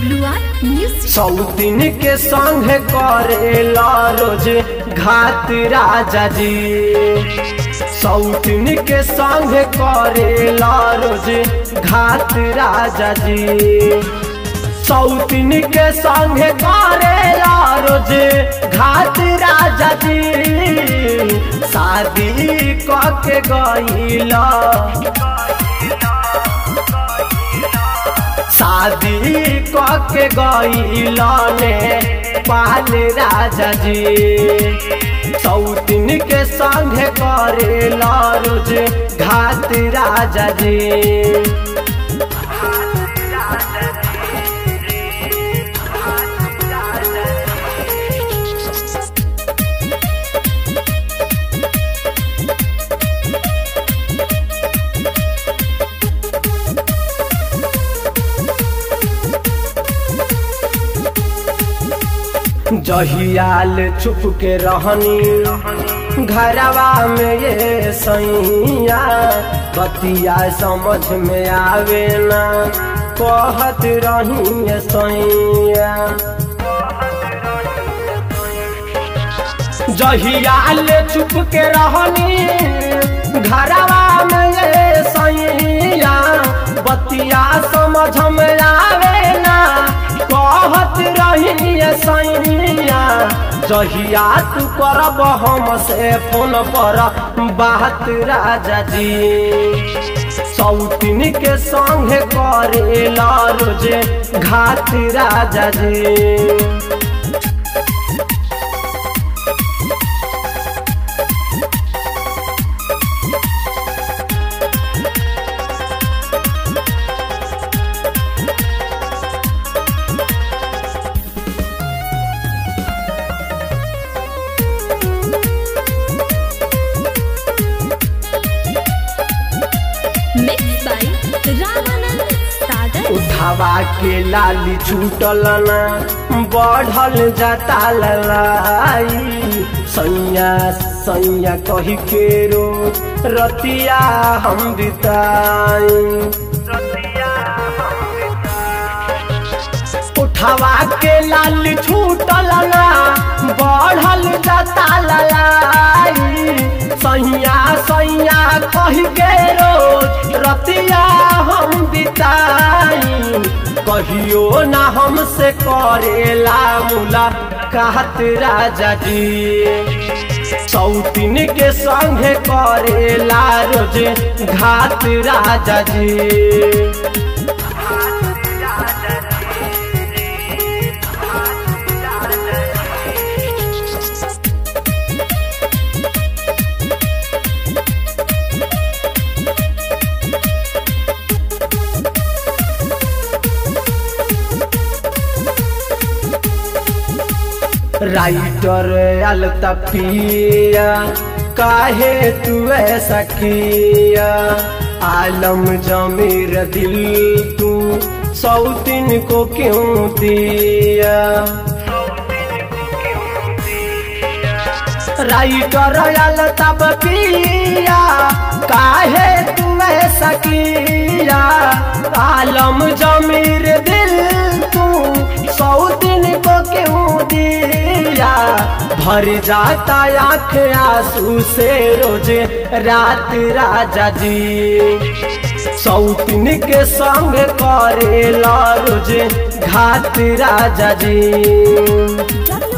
W R music सौतीन के संग करेला रोज घात राजा जी सौतीन के संग करेला रोज घात राजा जी सौतीन के संग करेला रोज घात राजा जी शादी क के गईला शादी क के गईलने पाल राजा जी सौतीन के संग करेला रोज घात राजा जी जहियाल छुप के रहनी घरवा में ये सैया बतिया समझ में आवे ना कहत रही ये सैया जहियाल छुप के रहनी घरवा में ये सैया बतिया समझ में आवे ना कहत रही सैया जहिया तू करब हम से फोन पर बात राजा जी सौतीन के संग करेला रोज घात राजा जी मिक्स बाय रामानंद सागर उठावा के लाली छूटल ना बढ़ल जाता ललाई सैया सैया कही के रो रतिया हम बिताई उठावा के लाली छूटल ना बढ़ल जाता ललाई सैया सैया कही के रोज रतिया हम बिताई कहियो ना हमसे करेला मुला कहत राजा जी सौतीन के संग करेला रोज घात राजा जी राइटर अलता पिया काहे तू ऐसा किया आलम जमीर दिल तू सौतीन को क्यों दिया राइटर अलता पिया काहे तू ऐसा किया आलम जमीर दिल तू सौतीन को क्यों दिया भर जाता आँख आंसू से रोज रात राजा जी सौतीन के संग करेला रोज घात राजा जी डब्ल्यू